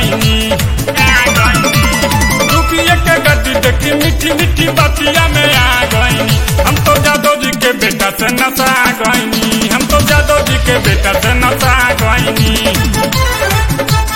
गईनी रुपये के गड्डी देखी मीठी मीठी बतिया में आ गईनी हम तो जादव जी के बेटा से नशा गईनी हम तो जादव जी के बेटा से नशा गईनी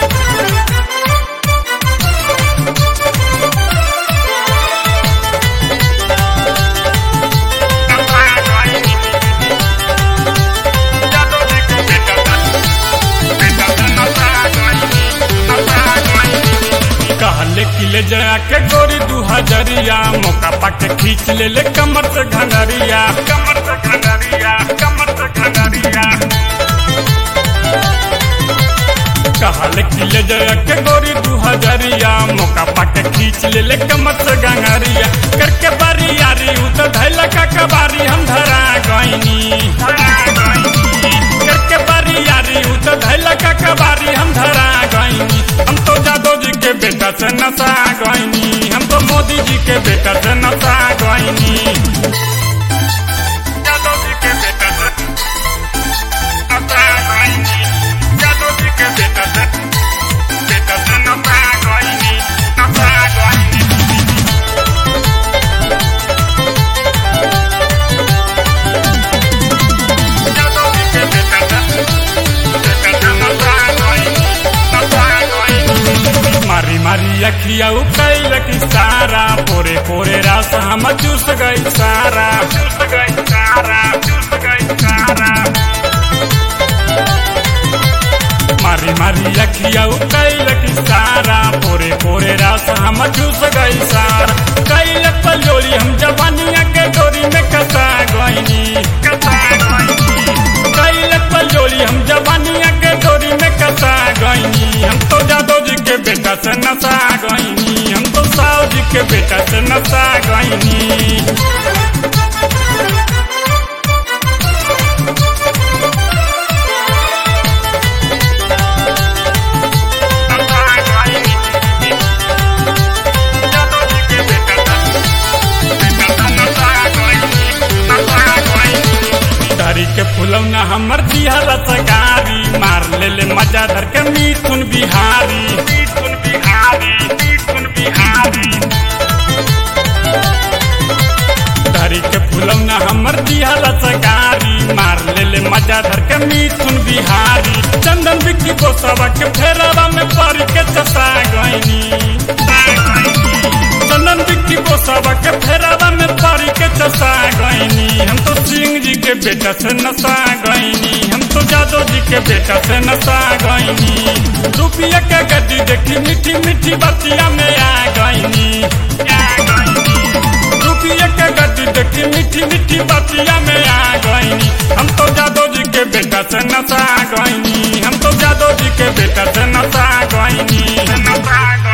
कहले कि ले जया के गोरी दू हजरिया मौका पाके खींच ले ले कमर से घंगरिया कमर से घंगरिया कमर से घंगरिया कहले कि ले जया के गोरी दू हजरिया मौका पाके खींच ले ले कमर से घंगरिया करके बारी यारी उ तो धैला का कबारी हम धरा गईनी धरा गईनी करके बारी यारी उ तो धैला का कबारी हम धरा गईनी हम तो जादव जी के बेटा से नशा गईनी हम तो मोदी जी के बेटा से नशा गईनी जादव जी के बेटा से नशा गईनी जादव जी के बेटा से बेटा से नशा गईनी नशा गईनी जादव जी के बेटा से बेटा से नशा गईनी नशा गईनी मारी मारी अखिया कैल की सारा पोरे पोरे रास हम चूस गई सारा चूस गई सारा चूस गई सारा मारी मारी अखिया कैल की सारा पोरे पोरे रास हम चूस गई सारा कैल पलोरी हम जवानिया के डोरी में कसा गईनी कसा गईनी कैल पलोरी हम जवानिया के डोरी में कसा गईनी हम तो जादव जी के बेटा से नशा गईनी हम तो साव जी के बेटा से नशा गईनी धरी के फुलौना हमर दिहरत गारी मार ले ले मजा धर के मिथुन बिहारी मिथुन बिहारी मिथुन बिहारी धरी के फुलौना हमर दिहरत गारी मार ले ले मजा धर के मिथुन बिहारी चंदन बिक्की को सबक फेरवा में पड़ के चसा गईनी चंदन बिक्की को सबक फेरवा में पड़ के चसा गईनी हम तो सिंह जी के बेटा से नशा गईनी हम तो जादव जी के बेटा से नशा गईनी रुपया के गड्डी देखी मीठी मीठी बतिया में आ गईनी रुपया के गड्डी देखी मीठी मीठी बतिया में आ गईनी हम तो जादव जी के बेटा से नशा गईनी हम तो जादव जी के बेटा से नशा गईनी नशा गईनी